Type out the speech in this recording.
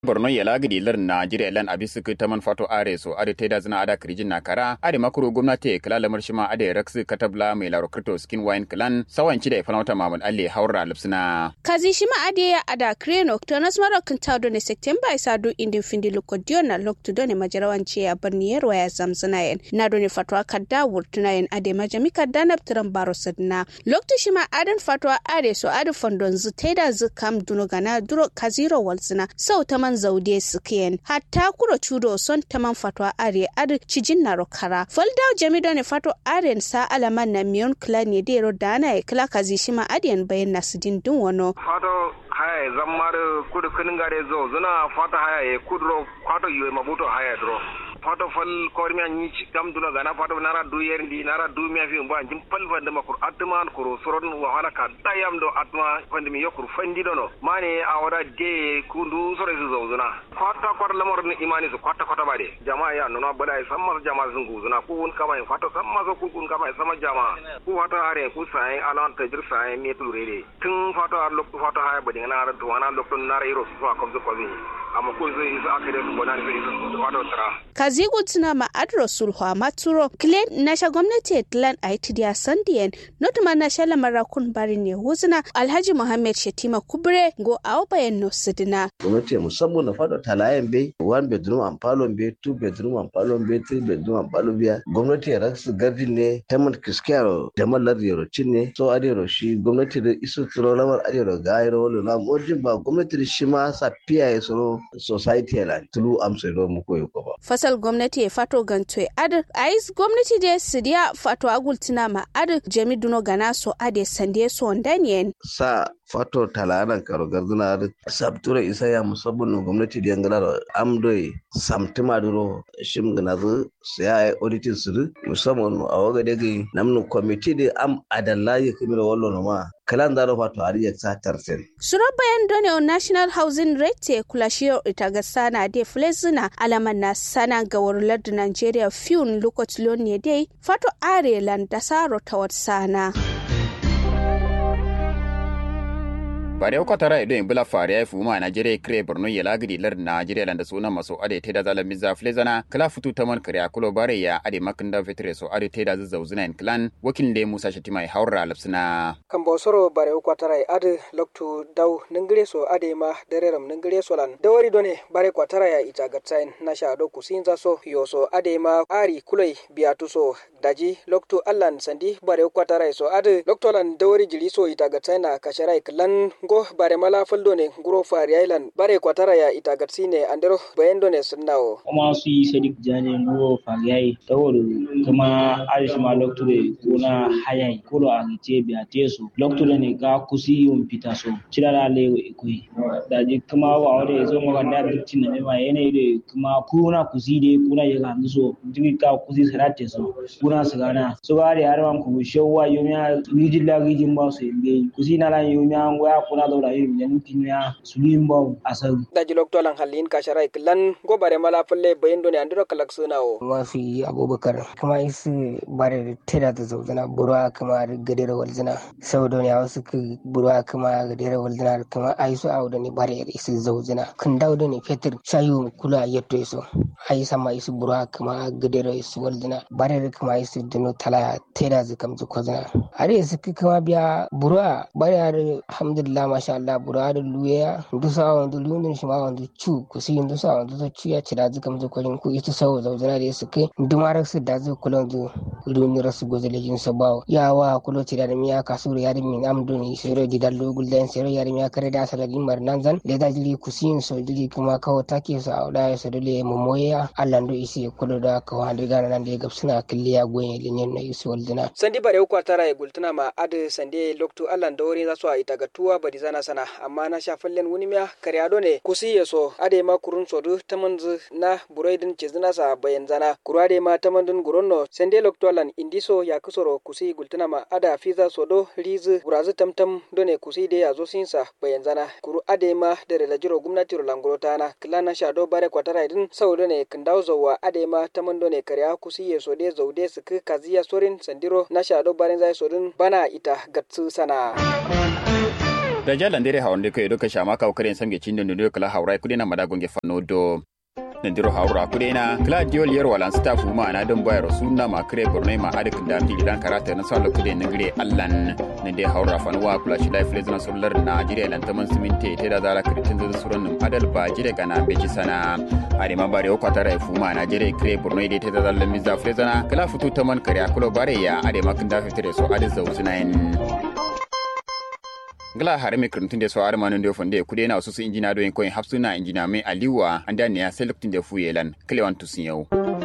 borno yala gidi lar najeriya lan abisu ku taman fato are so ade teda zina ada krijin na kara ade makuru gwamnati kala lamar shima ade raksu katabla mai laro kripto skin wine clan sawanci da ifalauta mamul alle haura lipsina kazi shima ade ya ada kreno tonas maro kinta do ne september isa do indin findi lokodio na loktu do ne majarawanci ya barni yarwa ya zamzina yen na do ne fatwa kadda wurtuna yen ade majami kadda na ptiran baro sadna loktu shima adan fatwa ade so ade fondon zu teda zu kam duno gana duro kaziro walzina sau taman zaude sukiyen hatta kuro chudo son taman fatwa are ade cijin na rokara folda jami do ne fatwa aren sa alaman na miyon kla ne dero dana e kla kazi shima adiyan bayan nasidin dun wano fato haya zammar kudu kinin gare zo zuna fata haya e kudro fato yoy mabuto haya dro fato fal kormi anyi kam duna gana fato nara du yer ndi nara du mi afi mbo anjim pal fande makur atman kuro soron wa hala ka tayam do atma fande mi yokur fandi dono mane awara de kundu sore su zo zuna kwata kwata lamar ni imani su kwata kwata bade jama'a ya nuna bada ya samma jama'a sun guzuna ku un kama in fato samma so ku kun kama sama jama'a ku fato are ku sai alan tajir sai me tulure tun fato ar lokto fato haya bade ngana ran to wana lokto nara iro su fa komzo ko amma ko zai isa akire su bonan su fato tara kazigu tuna ma adro sulhu maturo klen nasha gwamnati tlan aitidiya sandiyen notuma nasha lamarakun bari ne huzuna alhaji muhammad shetima kubre go awo bayan no sidina gwamnati musamman na fada talayen bai one bedroom and palon bai two bedroom and palon bai three bedroom and palon bai gwamnati ya raksu gabi ne taimar kiskiyar da mallar yarocin ne so adiyaro shi gwamnati da isu tsoro lamar adiyaro ga ayiro wani na mojin ba gwamnati da shi ma sa fiya ya tsoro society ya la tulu amsa ya mu koyo ko ba fasal gwamnati ya fato ganto ad ais gwamnati de sidiya fato agultina ma ad jami duno gana so ade sande so ndanien sa fato talanan karo garduna da sabtura isa ya musabbin gwamnati da yangala amdoi samtima duro shim gana zu ya yi auditin su musamman a waga daga namnu kwamiti da am adalla ya kamar wallo ma kalan zaro fato har ya sa tarsen suro bayan done on national housing rate kula shiyo ita ga sana de flezina alaman na sana ga warular da nigeria fiun lokacin ne dai fato arelan da saro ta wata sana bare ko tara ido in bula fare ya fuma Najeriya kire Borno ya lagidi lar Najeriya landa suna maso ade te da zalan miza flezana kala futu taman kare akulo bare ya ade makinda vetre so ade te da zauzuna in clan wakil de Musa Shatima ya haura lapsina kan bosoro bare ko tara ade loktu daw ningire so ade ma dereram ningire so lan dawari done bare ko tara ya ita gatsain na sha do kusinza so yoso ade ma ari kuloi biatu so daji loktu allan sandi bare ko tara so ade lokto lan dawari jili so ita gatsain na kasharai klan go bare mala faldo ne guro fari island bare kwatara ya itagatsi ne andero bayendo ne sunnawo kuma su yi sadik jani guro fari yayi tawol kuma arish ma lokture kuna hayai kuro a gice biya teso lokture ne ga kusi yun fita so cirara lewo ikoi daji kuma wa wade zo maka da dukci na nema yanayi da kuma kuna kusi de kuna ya ga so jigi ka kusi sarate so kuna su gana so ga da harman ku shawwa yomiya rijin la rijin ba su yi kusi na lan yomiya ngoya kuna daura irin yan kinya sulim baw asal daji loktolan halin kasharai kilan go bare mala falle bayin doni andiro kalak sunawo mafi abubakar kuma isi bare tera da zauzana burwa kuma gadera walzina sau da ya wasu ka burwa kuma gadera walzina kuma ai su awu da ne bare isi zauzana kan dawo da ne fetur shayu kula yatto iso ai sama isi burwa kuma gadera isi walzina bare kuma isi dino tala tera zikam zukozana are isi kuma biya burwa bare alhamdulillah masha Allah bura da luya dusa wandu lunin shi ma wandu cu ku si dusa wandu to cu ya ci da zuka mu ko ku ita sawo zauzana da su kai dumar su da zu kulon zu luni rasu gozo lejin sa bawo ya wa kulo ci da miya kasu ya da min amduni sero di dallo gulden sero ya da miya kare da salari mar nan zan le da jili ku si so jili kuma kawo take su a da su dole mu moya Allah ndo isi kulo da ka wa da gana nan da gab suna killiya goyen linyen na isi waldina sandi bare ku tara ya gultuna ma ade sande loktu Allah da wori za su a ita ga tuwa badi zana sana amma na sha fallen wuni miya karyado ne kusi ya so ade ma kurun sodu tamanzu na buraidin cizina sa bayan zana kuru ade ma tamandun guronno sende loktolan indiso ya kusoro kusi gultuna ma ada fiza sodo rizu burazu tamtam done kusi de ya zo sinsa bayan zana kuru ade ma da da jiro gwamnati ro languro tana kilana sha do bare kwatara idin saudo ne kindau zowa ade ma tamando ne karya kusi ya so de zaude su kaziya sorin sandiro na sha do bare zai sodin bana ita gatsu sana da jalan dere hawan de ko do ka shama ka kare samge cindo ndo kala hawrai kudena madagonge fanno do nandiro hawra kudena claudio lier walan staff ma na don bayar sunna ma kre bornai ma adik da mi gidan karata na sala kude na gire allan nande hawra fanwa kula shi life lezana solar na jire lan taman siminte te da zara kritin da suran num adal ba jire kana beji sana ari ma bare o kwatara fu ma na jire kre bornai de te da zalla mizza flezana kala futu taman kare akulo bare ya ade makin da fitre so ade zawzunain ngala hare me kirtin de so are manon de fonde kude na susu injina do en koin hapsuna injina me aliwa anda ne ya select de fuyelan klewan tusin yau